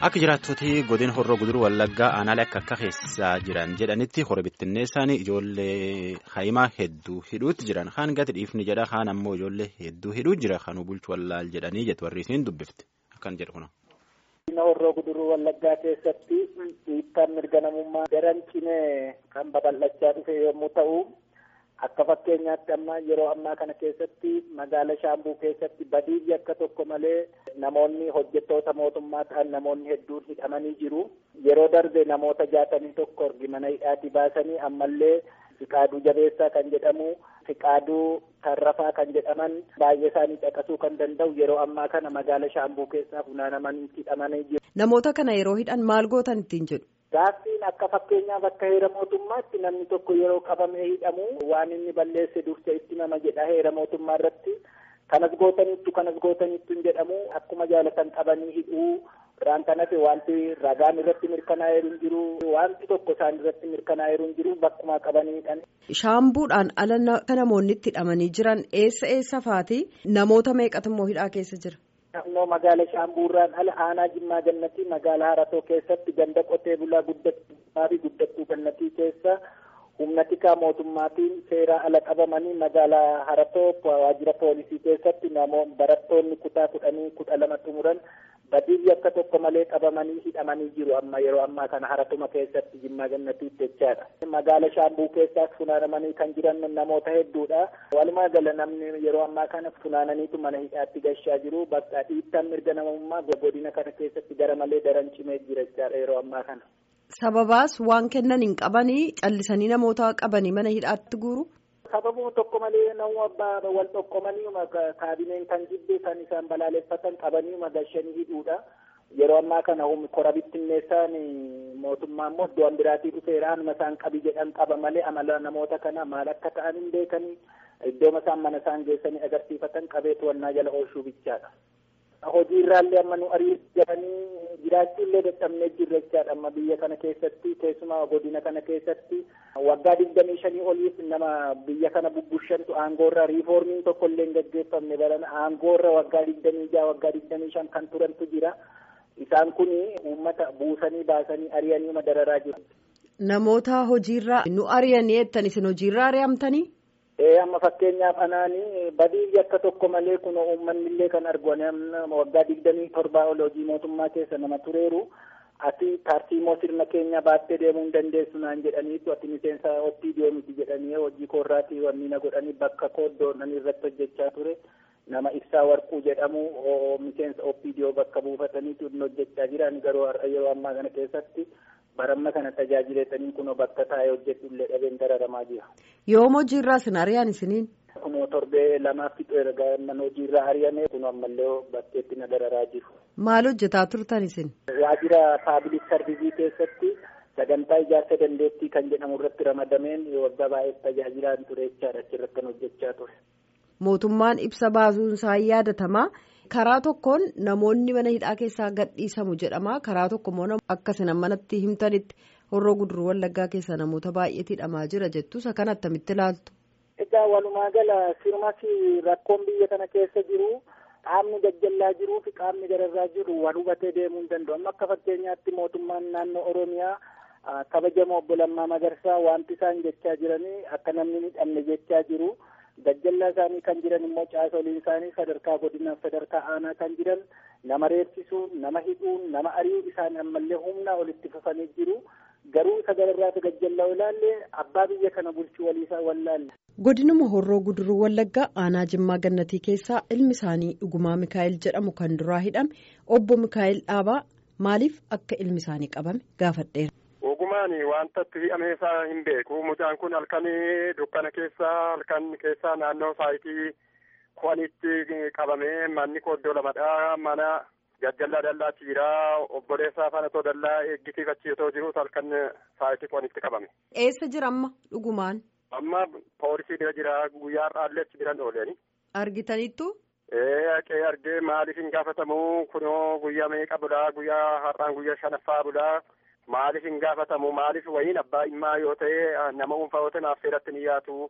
Akka jiraattoti godina horroo guduruu wallaggaa aanaalee akka akka keessaa jiran jedhanitti hora bittinneessaan ijoollee haayimaa hedduu hidhuutti jiran kaan gati dhiifni jedha kaan ammoo ijoollee hedduu hidhuu jira kanuu bulchu wallaal jedhanii jettu warri isiin dubbifte akkan jedhu kuna. Godina horroo guduruu wallaggaa keessatti dhiibbaan mirga namummaa daran cimee kan babal'achaa dhufe yommuu ta'u. Akka fakkeenyaatti amma yeroo ammaa kana keessatti magaala Shaambuu keessatti badii akka tokko malee namoonni hojjettoota mootummaa ta'an namoonni hedduun hidhamanii jiru. Yeroo darbe namoota jaatamii tokko ergi mana hidhaatii baasanii ammallee Fiqaaduu Jabeessaa kan jedhamu Fiqaaduu Tarrafaa kan jedhaman baay'ee isaanii caqasuu kan danda'u yeroo ammaa kana magaala Shaambuu keessaa funaanamanii hidhamanii jiru. Namoota kana yeroo hidhan maal gootan ittiin jedhu? Gaaffiin akka fakkeenyaaf akka heera mootummaatti namni tokko yeroo qabamee hidhamu waan inni balleesse dursa itti nama jedha heera mootummaa irratti kanas gootanittu kanas gootanittu hin jedhamu akkuma jaalatan qabanii hidhuu irraan kanatti wanti ragaan irratti mirkanaa'eeru hin jiru wanti tokko isaan irratti mirkanaa'eeru hin jiru bakkuma qabanii hidhan. Shaambuudhaan ala namoonni itti hidhamanii jiran eessa eessa faati namoota meeqatu immoo hidhaa keessa jira? Naannoo magaala Shaambuurraan ala aanaa Jimmaa Gannatii magaalaa Haratoo keessatti ganda qotee bulaa guddattuu fi guddattuu gannatii keessa humna tikaa mootummaatiin seeraa ala qabamanii magaalaa Haratoo waajjira poolisii keessatti namoonni barattoonni kutaa kudhanii kudha lama xumuran badii akka tokko malee qabamanii hidhamanii jiru amma yeroo ammaa kana haratuma keessatti Jimmaa Gannatiitti jechaadha. Magaala Shaambuu keessaas funaanamanii kan jiran namoota hedduudha. Walumaa gala namni yeroo ammaa kana funaananiitu mana hidhaatti gashaa jiru. Bakka dhiittaan mirga namummaa godina kana keessatti gara malee daran cimee jira jechaadha yeroo ammaa kana. Sababaas waan kennan hin qabanii callisanii namoota qabanii mana hidhaatti guuru. Sababuma tokko malee nama abbaa wal tokkomanii kaabineen kan jibbe kan isaan balaaleffatan qabanii gashanii hidhuudha. Yeroo ammaa kana humni kora bittinneessaan mootummaa immoo iddoo biraatii dhufeera anuma isaan qabi jedhan qaba malee amala namoota kana maal akka ta'an hin beekanii iddoo isaan mana isaan geessanii agarsiifatan qabee to'annaa jala oolchuu bichaadha. Hojii irraallee amma nu ariifatanii jiraachuu illee dadhabnee jirra jechaadha amma biyya kana keessatti keessumaa godina kana keessatti waggaa digdamii shanii oliif nama biyya kana bubbushantu aangoorra riifoormiin tokko illee hin gaggeeffamne barana aangoorra waggaa digdamii jaha waggaa digdamii shan kan turantu jira isaan kun uummata buusanii baasanii ari'anii dararaa jiru. Namoota hojiirraa nu ari'anii jettan isin hojiirraa ari'amtanii? Ee amma fakkeenyaaf anaanii badii akka tokko malee kun uummanni illee kan argu waggaa digdamii torbaa ol hojii mootummaa keessa nama tureeru ati tartiimoo sirna keenya baattee deemuu hin dandeessu naan jedhaniitu ati miseensa OPDO miti jedhanii hojii koorraatii wanni na godhanii bakka kooddoon irratti hojjechaa ture nama ibsaa warquu jedhamu miseensa OPDO bakka buufataniitu hojjechaa jiran garuu yeroo ammaa kana keessatti. baramma kana tajaajiletanii kunoo bakka taa'ee hojjetu illee dhabeen dararamaa jira. Yoom hojiirraa isin ari'an isiniin? Kunoo torbee lamaaf fixu erga mana hojiirraa ari'ame kun ammallee bakkeetti na dararaa jiru. Maal hojjetaa turtan isin? Waajjira paabilik sarvisii keessatti sagantaa ijaarsa dandeettii kan jedhamu irratti ramadameen waggaa baay'ee tajaajilaan ture jechaadha achirratti kan hojjechaa ture. Mootummaan ibsa baasuun isaa yaadatamaa. karaa tokkoon namoonni mana hidhaa keessaa gadhiisamu jedhama karaa tokko immoo akkasina manatti himtanitti horroo guduruu wallaggaa keessa namoota baay'eetu hidhamaa jira jettu isa kan attamitti ilaaltu. Egaa walumaa gala sirumas rakkoon biyya kana keessa jiru qaamni gajjallaa jiruu fi qaamni gararraa jiru wal hubatee deemuu hin danda'u amma akka fakkeenyaatti mootummaan naannoo Oromiyaa kabajamoo obbo Lammaa Magarsaa wanti isaan jechaa jiranii akka namni hidhamne jechaa jiru. Gajjallaa isaanii kan jiran immoo caasoliin isaanii sadarkaa godinaaf sadarkaa aanaa kan jiran nama reebsisuun nama hidhuun nama ari'uu isaan ammallee humnaa olitti fufanii jiru garuu sadarkaa gajjallaa ilaalle abbaa biyya kana bulchuu waliisaa wallaalle. Godinuma horroo guduruu wallaggaa aanaa jimmaa gannatii keessaa ilmi isaanii dhugumaa Mikaa'el jedhamu kan duraa hidhame obbo Mikaa'el Dhaabaa maaliif akka ilmi isaanii qabame gaafadheera. Ogumaan wanta itti hidhame isaa hin beeku. Mucaan kun halkan dukkana keessa halkan keessa naannoo saayitii kuwanitti qabamee manni kooddoo lamadha. Mana jajjallaa dallaa jiraa obboleessaa faana too dallaa eeggisiifachiisoo jiruus halkan saayitii kuwanitti qabame. Eessa jira amma dhugumaan? Amma poolisii bira jira guyyaa har'aallee achi biran ooleeni. Argitaniittu? Ee haqee argee maaliif hin gaafatamu kunoo guyyaa meeqa bulaa guyyaa har'aan guyyaa shanaffaa bulaa. Maaliif hin gaafatamu maaliif wayiin abbaa dhimmaa yoo ta'e nama dhuunfaa yoo ta'e naaf seeratti ni yaatu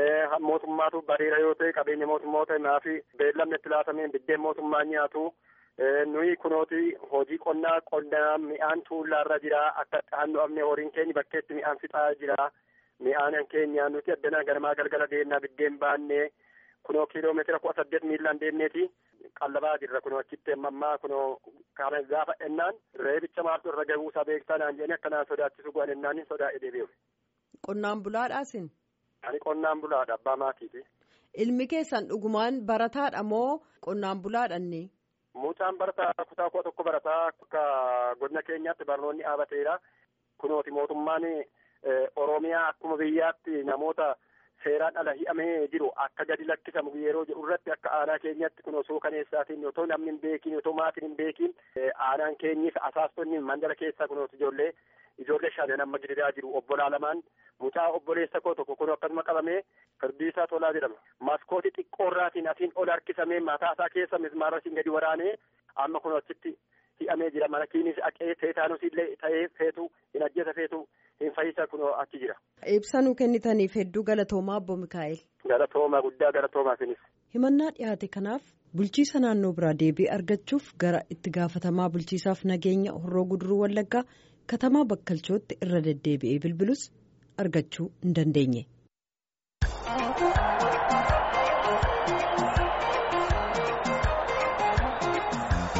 mootummaatu bareera yoo ta'e qabeenya mootummaa yoo ta'e naaf beellamni itti laatameen biddeen mootummaa nyaatu nuyi kunooti hojii qonnaa qonnaa mi'aan tuullaarra jira akka dhaanno'amne horiin keenya bakkeetti mi'aan fixaa jira mi'aan keenya nuti addanaa ganamaa galgala deemnaa biddeen baannee kunoo kiiloomeetira kudha saddeet miilaan deemneeti qallabaa jirra kunoo achitti ammaa kunoo kana gaafa ennaan reebicha maaltu irra gahuusaa beektaa naan jedhanii akkanaan sodaachisu go'an ennaan sodaa'e deebi'u. Qonnaan bulaadhaasin. Ani qonnaan bulaadha abbaa maatiiti. Ilmi keessan dhugumaan barataadha moo qonnaan bulaadhanni? Mucaan barataa kutaa kudha tokko barataa akka godina keenyaatti barnoonni dhaabateera. Kunooti mootummaan Oromiyaa akkuma biyyaatti namoota seeraan ala hi'amee jiru akka gadi lakkisamu yeroo jedhu irratti akka aanaa keenyatti kun osoo kaneessaatiin otoo namni hin beekin otoo maatiin hin beekin aanaan keenyis asaastonni mandara keessaa kunooti ijoollee ijoollee shanan amma gidiraa jiru obbolaa lamaan mucaa obboleessa koo tokko kun akkasuma qabamee firdiisaa tolaa jedhama maskootii xiqqoorraatiin asiin ol harkisamee mataa isaa keessa mismaarasiin gadi waraanee amma kun achitti hi'amee jira mana kiinis aqee teetaanus illee ta'ee feetu hin ajjeesa feetu hin fayyisa kun achi jira. Ibsa nu kennitaniif hedduu galatoomaa obbo Mikaa'el. Galatoomaa guddaa galatoomaa sinis. Himannaa dhiyaate kanaaf bulchiisa naannoo biraa deebii argachuuf gara itti gaafatamaa bulchiisaaf nageenya horroo guduruu wallaggaa katamaa bakkalchootti irra deddeebi'ee bilbilus argachuu hin dandeenye.